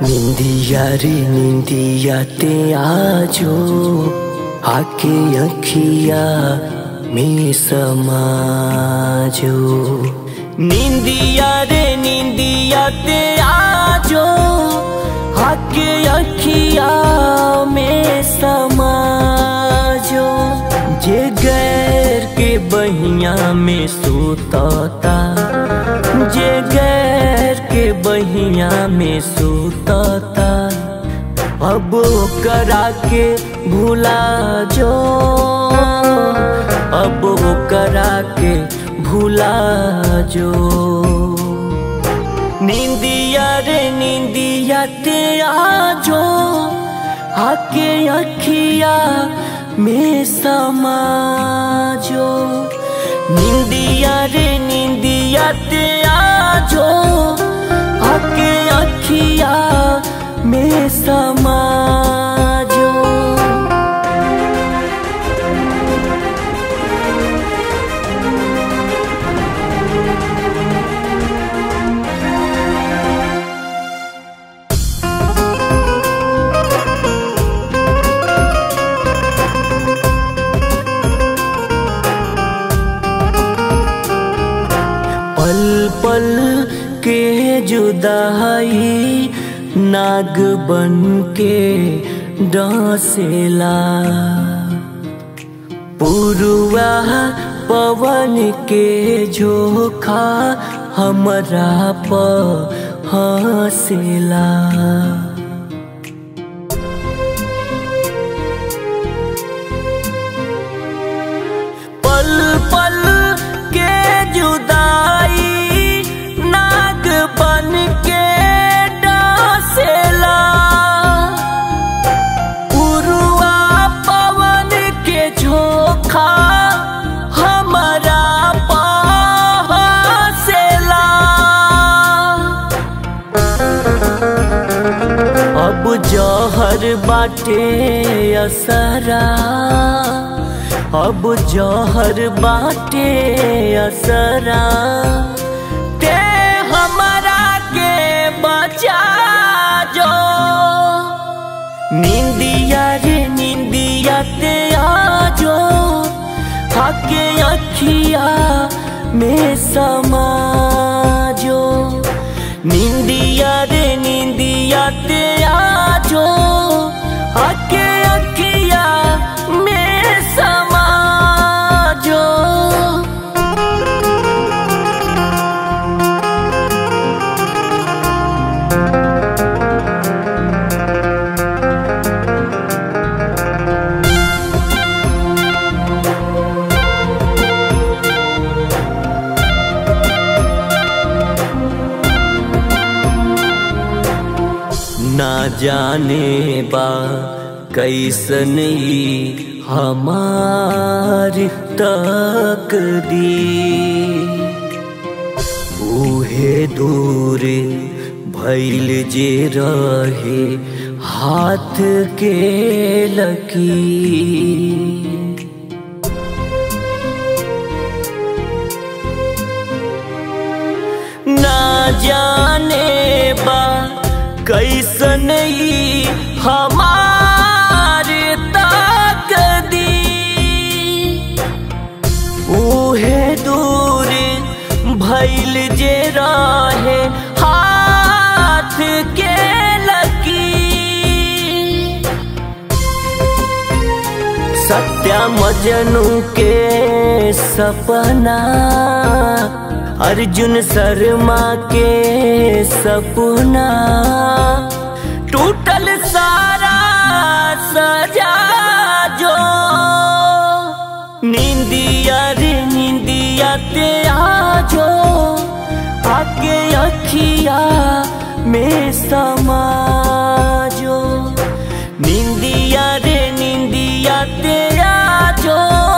निंदिया रे निंदिया ते आजो आके अखिया में समाजो निंदिया रे निंदिया ते आजो आके अखिया में समाजो जे गैर के बहिया में सुतता जे गैर के बहिया में सुतता अब करा के भूला जो अब करा के भूला जो निंदिया रे निंदिया ते आजो आके अखिया में समाजो निंदिया रे निंदिया ते आजो आके अखिया में समाजो पल पल के जुदाई नाग बन के डांसेला पुरुआ पवन के झोखा हमरा प हंसेला पल पल के जुदाई नाग बन के डांसेला उरुआ पवन के झोखा हमारा पासेला अब जहर बाटे असरा अब जहर बाटे असरा ते हमारा के बचा जो निंदिया रे निंदिया ते आजो आके अखिया में समाजो निंदिया रे निंदिया ते आजो आके अखिया में समाजो ना जाने बा कैसन ई हमार तकदी उहे दूर भैल जे रहे हाथ के लकी ना जाने बा कैसन ई हमार ताकदी उहे दूर भैल जे रहे हाथ के लकी सत्या मजनू के सपना अर्जुन शर्मा के सपना टूटल सारा सजा जो निंदिया रे निंदिया ते आजो आके अखिया में समाजो निंदिया रे निंदिया ते आजो